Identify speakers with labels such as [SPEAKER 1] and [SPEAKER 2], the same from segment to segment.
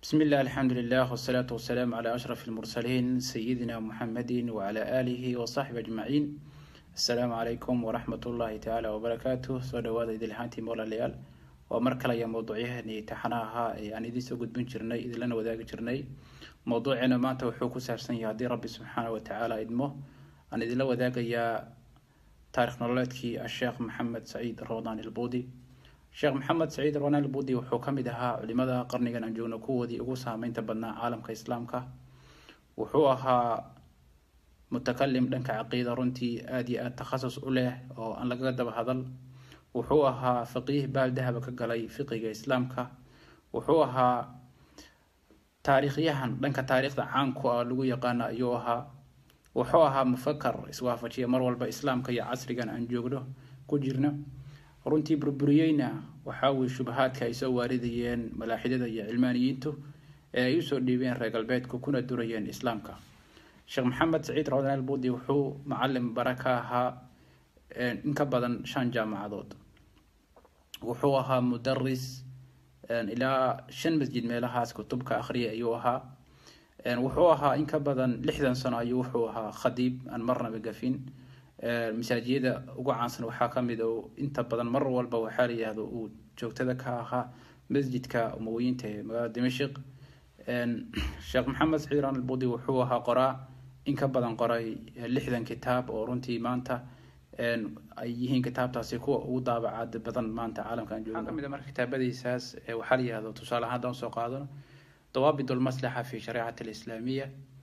[SPEAKER 1] بسم الله الحمد لله والصلاة والسلام على أشرف المرسلين سيدنا محمد وعلى آله وصحبه أجمعين السلام عليكم ورحمة الله تعالى وبركاته soo dhawaada idilhaantii moolalayaal waa mar kale ayaa mowduucyahani taxanaha ahaa ee aan idiin soo gudbin jirnay idinlana wadaagi jirnay mowduuceena maanta wuxuu ku saabsan yahay haddii rabbi subxaana wa tacaala idmo aan idinla wadaagayaa taarikh nololeedkii asheekh maxamed saciid rawdan ilbuudi sheekh maxamed saciid rawdan ilbuudi wuxuu ka mid ahaa culimada qarnigan aan joogno kuwoodii ugu saameynta badnaa caalamka islaamka wuxuu ahaa mutakalim dhanka caqiida runtii aada iyo aada takhasus u leh oo aan lagaga daba hadal wuxuu ahaa faqiih baal dahaba ka galay fiqiga islaamka wuxuu ahaa taariikhyahan dhanka taariikhda caanku ah lagu yaqaano ayuu ahaa wuxuu ahaa mufakar iswaafajiya mar walba islaamka iyo casrigan aan joogno ku jirno runtii burburiyeyna waxaa weye shubahaadka ay soo waaridayeen malaaxidada iyo cilmaaniyiintu ee ay usoo dhiibeen reer galbeedku kuna durayeen islaamka sheekh maxamed saciid rawdan albudi wuxuu macalin bara ka ahaa in ka badan shan jaamacadood wuxuu ahaa mudaris ilaa shan masjid meelahaas kutubka akhriya ayuu ahaa wuxuu ahaa in ka badan lixdan sano ayuu wuxuu ahaa khadiib aan marnaba gafin masaajiyada ugu caansan waxaa kamid o inta badan mar walba waxaa la yihahdo uu joogtada ka ahaa masjidka umawiyiinta ee magaalada dimashik sheekh maxamed saciid rawdan albudi wuxuu ahaa qoraa in ka badan qoray lixdan kitaab oo runtii maanta ay yihiin kitaabtaasi kuwa ugu daabacaad badan maanta caalamka aan joogno kamid marka kitaabadiisaas waxaa la yihahdo tusaale ahaan haddaan usoo qaadano dawaabit lmaslaxa fi shariicati alislaamiya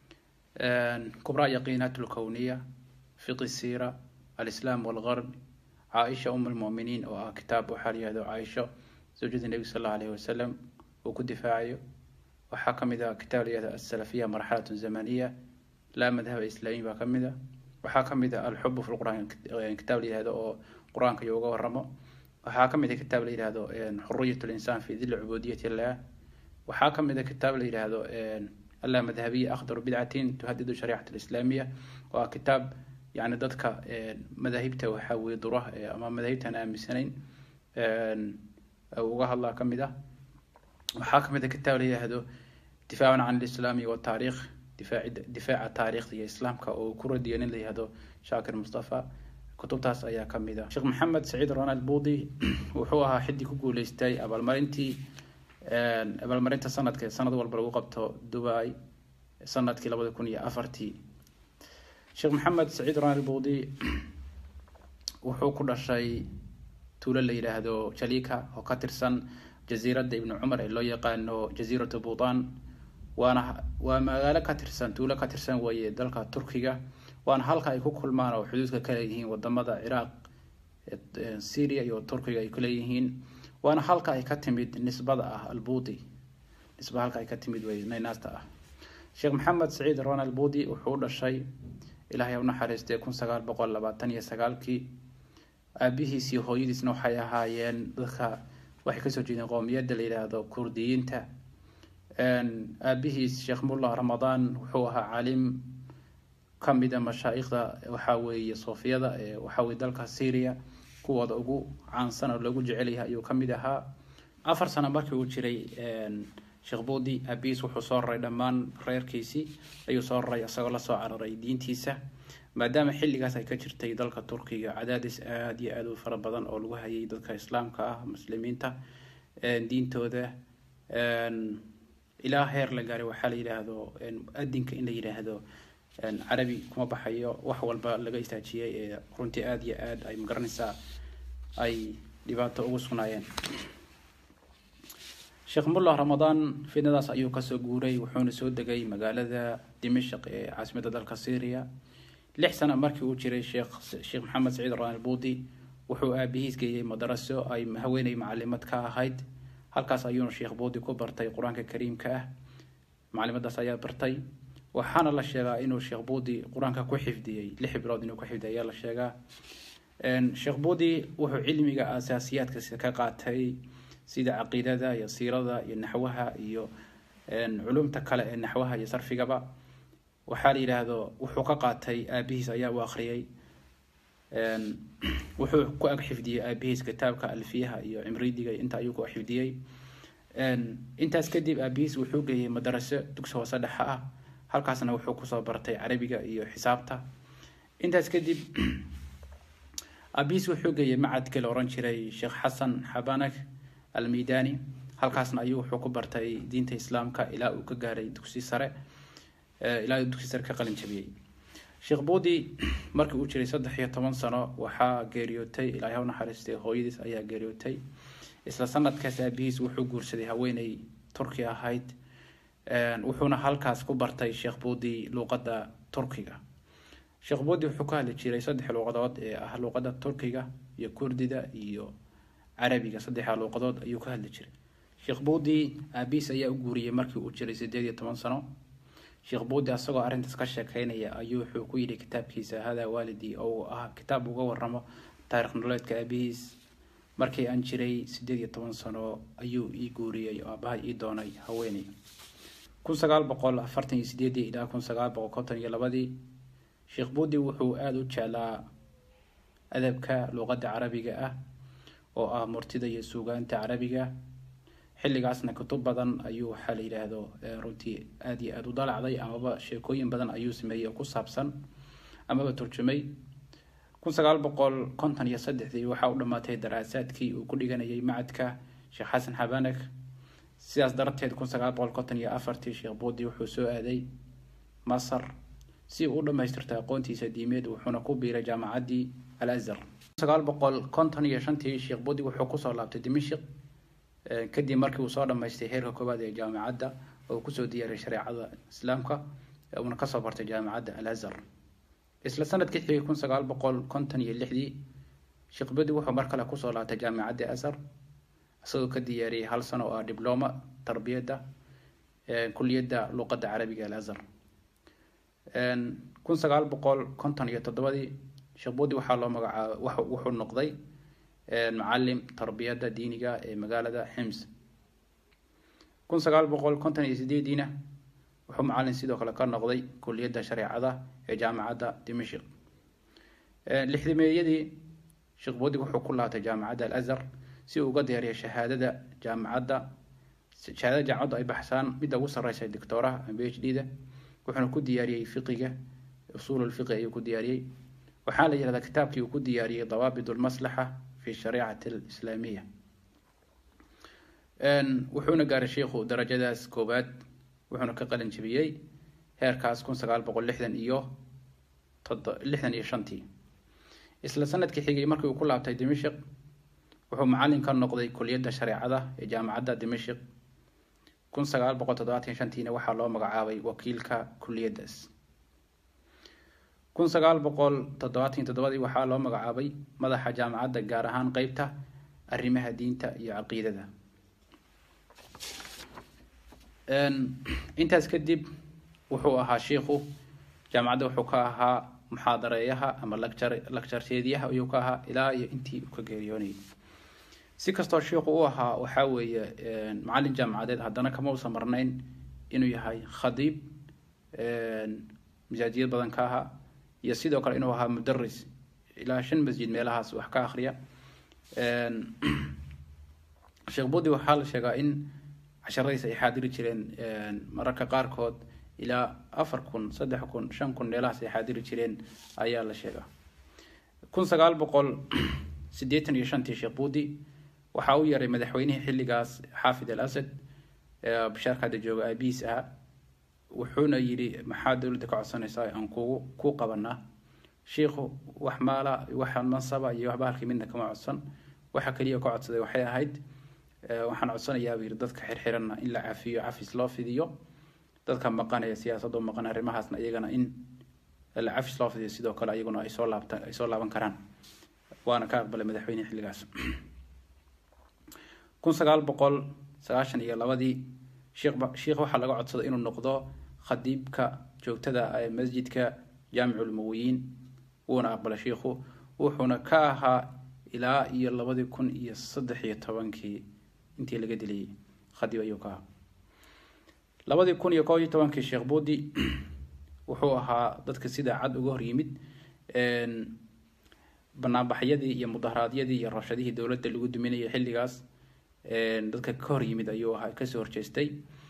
[SPEAKER 1] kubraa yaqiinat lkowniya fiqi sira alislaam walgarb caaisha um lmuminiin oo ah kitaab waxaa la yihahdo caaisho zawjada nebiga sal allahu alayhi wasalam uu ku difaacayo waxaa kamid ah kitaab la yihahdo asalafiya marxalatun zamaniya laa madhaba islaamiy baa kamid a waxaa kamid a alxubu fi lquraan kitaab la yihahdo oo qur-aanka iyo uga waramo waxaa kamid a kitaab la yihahdo xuriyat linsaan fi dili cubudiyat illah waxaa kamid a kitaab la yihahdo alla madhabiya akhdaru bidcatin tuhadidu shariicat alislaamiya waa kitaab yani dadka madaahibta waxaa weye dura ama madaahibtaan aaminsanayn uga hadlaa kamid ah waxaa kamid a kitaab la yihahdo difaacan can alislaami wataariikh difaaca taariikhda iyo islaamka oo ku radiyo nin la yihahdo shaakir mustafa kutubtaas ayaa kamid a sheekh maxamed saciid ronald budi wuxuu ahaa xidii ku guuleystay abaalmarintii abaalmarinta sanadka sanad walba lagu qabto dubai sanadkii labada kun iyo afartii sheekh maxamed saciid ronald budi wuxuu ku dhashay tuulo la yidhaahdo jalika oo ka tirsan jasiiradda ibni cumar ee loo yaqaano jasiiratu buutan waana waa magaalo ka tirsan tuulo ka tirsan weeye dalka turkiga waana halka ay ku kulmaan oo xuduudka ka leeyihiin wadamada ciraaq syria iyo turkiga ay kuleeyihiin waana halka ay ka timid nisbada ah albudi nisba halka ay ka timid wey naynaasta ah sheekh maxamed saciid ronald budi wuxuu u dhashay ilaahay unaxariistay kun sagaal boqol labaatan iyo sagaalkii aabihiis iyo hooyadiisna waxay ahaayeen dadka waxay kasoo jeedeen qowmiyadda la yidhaahdo kurdiyiinta aabihiis sheekh mullah ramadaan wuxuu ahaa caalim kamida mashaa'ikhda waxaa weeye soofiyada ee waxaa weye dalka syria kuwooda ugu caansan oo lagu jecelyahay ayuu kamid ahaa afar sano markii uu jiray sheekh budi aabihiis wuxuu soo raray dhammaan reerkiisii ayuu soo raray isagoo lasoo cararay diintiisa maadaama xilligaas ay ka jirtay dalka turkiga cadaadis aada iyo aada u fara badan oo lagu hayay dadka islaamka ah muslimiinta diintooda ilaa heer la gaaray waxaa la yidhaahdo adinka in la yidhaahdo carabi kuma baxayo wax walba laga istaajiyay ee runtii aada iyo aada ay magaranaysaa ay dhibaato ugu sugnaayeen sheekh mullah ramadaan fidnadaas ayuu kasoo guuray wuxuuna soo degay magaalada dimashq ee caasimadda dalka syria lix sana markii uu jiray sheekh sheekh maxamed saciid ronald budi wuxuu aabihiis geeyey madaraso ay haweeney macalimad ka ahayd halkaas ayuuna sheekh budi ku bartay qur-aanka kariimka ah macalimadaas ayaa bartay waxaana la sheegaa inuu sheekh budi qur-aanka ku xifdiyey lix bilood inuu ku xifdiyay ayaa la sheegaa sheekh budi wuxuu cilmiga asaasiyaadka ka qaatay sida caqiidada iyo siirada iyo naxwaha iyo culumta kale ee naxwaha iyo sarfigaba waxaa la yidhaahdo wuxuu ka qaatay aabihiis ayaa u akhriyay wuxuu ku ag xifdiyey aabihiis kitaabka alfiyaha iyo cimridiga inta ayuu ku xifdiyey intaas kadib aabihiis wuxuu geeyey madaraso dugsi hoose dhexe ah halkaasna wuxuu kusoo bartay carabiga iyo xisaabta intaas kadib aabihiis wuxuu geeyey macadkii la oran jiray sheekh xasan xabanak almidani halkaasna ayuu wuxuu ku bartay diinta islaamka ilaa uu ka gaaray dugsi sare ilaa uu dugsi sare ka qalin jabiyey sheekh buudi markii uu jiray saddex iyo toban sano waxaa geeriyootay ilaahay u naxariistay hooyadiis ayaa geeriyootay isla sanadkaas aabihiis wuxuu guursaday haweeney turki ahayd wuxuuna halkaas ku bartay sheekh buudi luuqadda turkiga sheekh buudi wuxuu ka hadli jiray saddex luuqadood ee ah luuqadda turkiga iyo kurdida iyo carabiga saddexda luuqadood ayuu ka hadli jiray sheekh buudi aabihiis ayaa u guuriyey markii uu jiray sideed iyo toban sano sheekh buudi asagoo arrintaas ka sheekeynaya ayuu wuxuu ku yidhi kitaabkiisa hadaa waalidii oo ah kitaab uga waramo taarikh nololeedka aabihiis markii aan jiray sideed iyo toban sano ayuu ii guuriyey oo aabaha ii doonay haweeney kun sagaal boqol afartan iyo sideedii ilaa kun sagaal boqol konton iyo labadii sheekh buudi wuxuu aada u jeclaa adabka luuqadda carabiga ah oo ah murtida iyo suugaanta carabiga xilligaasna kutub badan ayuu waxaa la yidhaahdo runtii aada iyo aada u dalacday amaba sheekooyin badan ayuu sameeyey oo ku saabsan amaba turjumay kun sagaal boqol konton iyo saddexdii waxaa u dhammaatay daraasaadkii uu ku dhiganayay macadka sheekh xasan xabanak sidaas darteed kun sagaal boqol konton iyo afartii sheekh buudi wuxuu soo aaday masar si uu u dhammaystirto aqoontiisa diimeed wuxuuna ku biiray jaamacaddii al azhar sagaal boqol konton iyo shantii sheekh buudi wuxuu kusoo laabtay dimashik kadib markii uu soo dhammaystay heerka koowaad ee jaamacadda oo kusoo diyaariyay shareecada islaamka uuna kasoo bartay jaamacadda al azhar isla sanadkii xigay kun sagaal boqol konton iyo lixdii sheekh buudi wuxuu mar kale kusoo laabtay jaamacadda azhar isagoo ka diyaariyey hal sano oo ah dibloma tarbiyadda kuliyadda luuqadda carabiga al azhar kun sagaal boqol konton iyo toddobadii sheekh buudi waxaa loo magacaaba wuxuu noqday macalim tarbiyadda diiniga ee magaalada xims kun sagaal boqol konton iyo sideediina wuxuu macalin sidoo kale ka noqday kuliyadda shareecada ee jaamacadda dimashik lixdameeyadii sheekh buudi wuxuu ku laabtay jaamacadda al azhar si uu uga diyaariyo shahaadada jaamacadda shahaadada jaamacaddu ay baxsaan midda ugu sarreysa doctooraha b h d da wuxuuna ku diyaariyey fiqiga usuululfiqi ayuu ku diyaariyey waxaa la yihahdaa kitaabkii uu ku diyaariyey dawaabit lmaslaxa fi shariicati alislaamiya wuxuuna gaaray sheikhu darajadaas koowaad wuxuuna ka qalin jebiyey heerkaas kun sagaal boqol lixdan iyo lixdan iyo shantii isla sanadkii xigay markii uu ku laabtay dimashik wuxuu macalin ka noqday kuliyadda shareecada ee jaamacadda dimashik kun sagaal boqol toddobaatan shantiina waxaa loo magacaabay wakiilka kuliyaddaas kun sagaal boqol toddobaatan toddobadii waxaa loo magacaabay madaxa jaamacadda gaar ahaan qeybta arrimaha diinta iyo caqiidada intaas kadib wuxuu ahaa shiikhu jaamacadda wuxuu ka ahaa muxaadareeyaha ama lacture lactureeedyaha ayuu ka ahaa ilaa iyo intii uu ka geeriyoonayay si kastoo shiikhu u ahaa waxaa weeye macalin jaamacadeed haddana kama usan marnayn inuu yahay khadiib masaajiyad badan ka ahaa iyo sidoo kale inuu ahaa mudaris ilaa shan masjid meelahaas wax ka akriya sheekh budi waxaa la sheegaa in casharadiis ay xaadiri jireen mararka qaarkood ilaa afar kun saddex kun shan kun meelahaas ay xaadiri jireen ayaa la sheegaa kun sagaal boqol siddeetan iyo shantii sheekh budi waxaa u yaray madaxweynihii xilligaas xaafid al asad bashaarka hadda jooga aabihiis ahaa wuxuuna yidhi maxaa dowladda ka codsanaysaa aan kugu ku qabanaa shiikhu wax maala wax mansaba iyo waxba halkii midna kama codsan waxa keliya ka codsaday waxay ahayd waxaan codsanayaa buu yidhi dadka xirxiranna in la cafiyo cafis loo fidiyo dadka maqanaya siyaasadoo maqan arrimahaasna iyagana in la cafis loo fidiyo sidoo kale iyaguna ay soo laabta ay soo laaban karaan waana ka aqbalay madaxweyne xilligaas kun sagaal boqol sagaashan iyo labadii sheekh sheekh waxaa laga codsaday inuu noqdo khadiibka joogtada ee masjidka jaamiculmuwiyiin wuuna aqbalay sheikhu wuxuuna ka ahaa ilaa iyo labadii kun iyo saddex iyo tobankii intii laga dilayay khadiib ayuu ka ahaa labadii kun iyo koob iyo tobankii sheekh buudi wuxuu ahaa dadka sida cad uga hor yimid banaanbaxyadii iyo mudaharaadyadii iyo rabshadihii dowladda lagu duminayay xilligaas dadka ka hor yimid ayuu ahaa kasoo horjeestay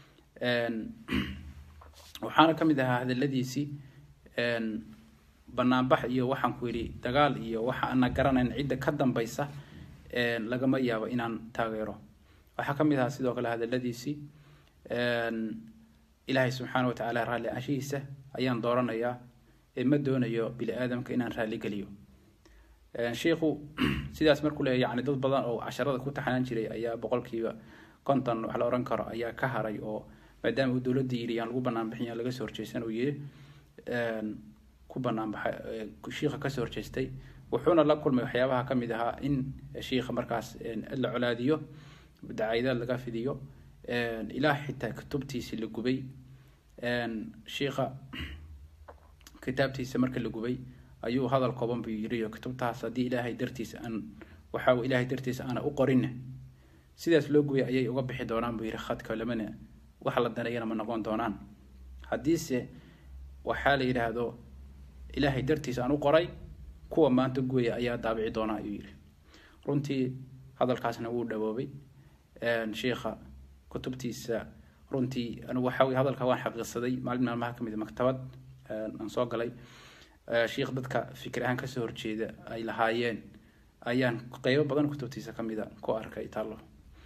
[SPEAKER 1] waxaana ka mid ahaa hadaladiisii banaanbax iyo waxaan ku yidhi dagaal iyo waxa ana garanayn cidda ka dambaysa lagama yaabo inaan taageero waxaa ka mid ahaa sidoo kale hadaladiisii ilaahay subxaana watacaala raalli anshihiisa ayaan dooranayaa ee ma doonayo bini aadamka inaan raalli geliyo shiikhu sidaas markuu leeyahy yani dad badan oo casharada ku taxanaan jiray ayaa boqolkiiba konton wax la ohan karo ayaa ka haray oo maadaama uu dowladda yiri yaan lagu banaanbixin yaan laga soo horjeysan uu yiri ku banaanbaxay shiikha kasoo horjeestay wuxuuna la kulmay waxyaabaha ka mid ahaa in shiikha markaas la colaadiyo dacayadaad laga fidiyo ilaa xitaa kutubtiisi la gubay shiikha kitaabtiisa marka la gubay ayuu hadal kooban buu yiriyo kutubtaas haddii ilaahay dartiisa aan waxa ilaahay dartiisa aana u qorinna sidaas loo gubay ayay uga bixi doonaan buu yiri khadka lamana wax la danayana ma noqon doonaan haddiise waxaa la yidhaahdo ilaahay dartiisa aan u qoray kuwa maanta guwaya ayaa daabici doonaa ayuu yiri runtii hadalkaasna wuu dhawoobay shiikha kutubtiisa runtii anigu waxa weye hadalka waan xaqiiqsaday maalin maalmaha ka mid maktabad aan soo galay shiikh dadka fikir ahaan kasoo horjeeda ay lahaayeen ayaan qeybo badan kutubtiisa kamida ku arkay taallo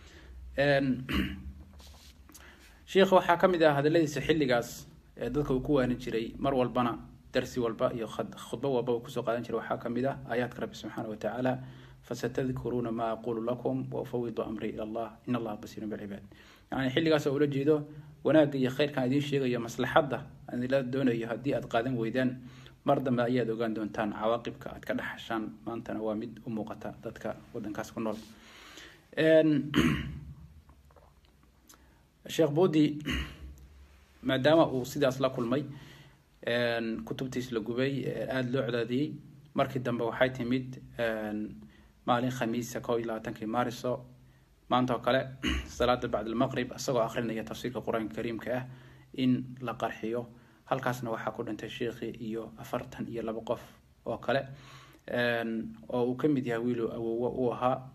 [SPEAKER 1] shiikha waxaa ka mid ah hadaladiisa xilligaas ee dadka uu ku waanin jiray mar walbana darsi walba iyo khudbo walba uu kusoo qaadan jiray waxaa ka mid ah aayaadka rabbi subxaana watacaala fasatadkuruuna maa aqulu lakum waufawidu amri ila allah in allaha basiirun bilcibaad yani xilligaas oo ula jeedo wanaagga iyo khayrkan idiin sheegayo maslaxadda aan ila doonayo haddii aad qaadan weydaan mar dambe ayaad ogaan doontaan cawaaqibka aad ka dhexashaan maantana waa mid u muuqata dadka wadankaas ku nool sheekh budi maadaama uu sidaas la kulmay kutubtiis la gubay aada loo colaadiyey markii dambe waxay timid maalin khamiisa kow iyo labaatankii maariso maanta oo kale salaada bacd almaqrib isagoo akrinaya tafsiirka qur-aanka kariimka ah in la qarxiyo halkaasna waxaa ku dhintay sheikhi iyo afartan iyo laba qof oo kale oo uu ka mid yahay wiilu awowo uu ahaa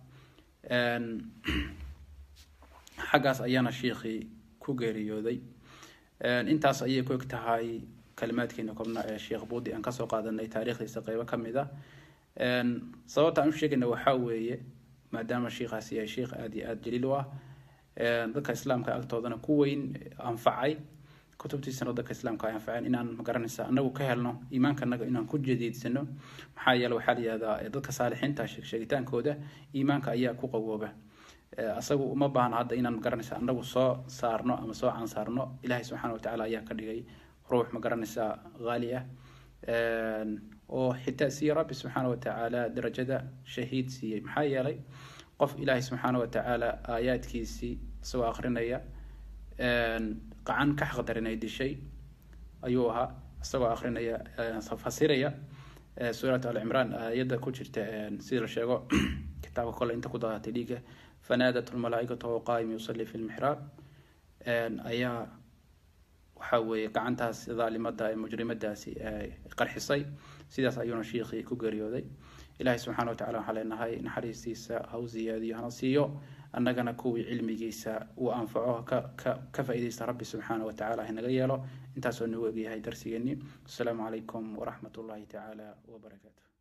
[SPEAKER 1] xaggaas ayaana shiikhii ku geeriyooday intaas ayay ku eg tahay kalimaadkeena kobna ee sheekh buudi aan kasoo qaadanay taariikhdiisa qeybo ka mid a sababta aan u sheegayna waxaa weeye maadaama shiikhaasi yahay shiikh aada iyo aada jaliil u ah dadka islaamka agtoodana ku weyn anfacay kutubtiisana dadka islaamka ay anfaceen inaan magaranaysa anagu ka helno iimaanka anaga inaan ku jadiidsano maxaa yeele waxaa la yihahdaa dadka saalixiinta sheegitaankooda iimaanka ayaa ku qawooba asagu uma baahna hadda inaan magaranaysa anagu soo saarno ama soo cansaarno ilaahay subxaana watacaala ayaa ka dhigay ruux magaranaysa haali ah oo xitaa siiye rabbi subxaana watacaala darajada shahiid siiyey maxaa yeelay qof ilaahay subxaana watacaala aayaadkiisii isagoo akrinaya qacan ka xaqdarinay dishay ayuu ahaa isagoo akrinaya fasiraya suurat alcimraan aayadda ku jirta sida la sheego kitaabka kole inta ku daadatay dhiiga fanaadat lmalaaikatu wahuwa qaayim yusalli fi lmixraab ayaa waxa weeye gacantaas dhaalimada ee mujrimadaasi qarxisay sidaas ayuuna shiikhii ku geeriyooday ilaahay subxana watacala waxaa leenahay naxariistiisa ha u ziyaadiyo hana siiyo annagana kuwii cilmigiisa uu anfaco ka faa-ideysta rabbi subxaana watacaala hanaga yeelo intaasoo nagu egyahay darsigeeni asalaamu calaykum waraxmat ullahi tacaala wabarakaatu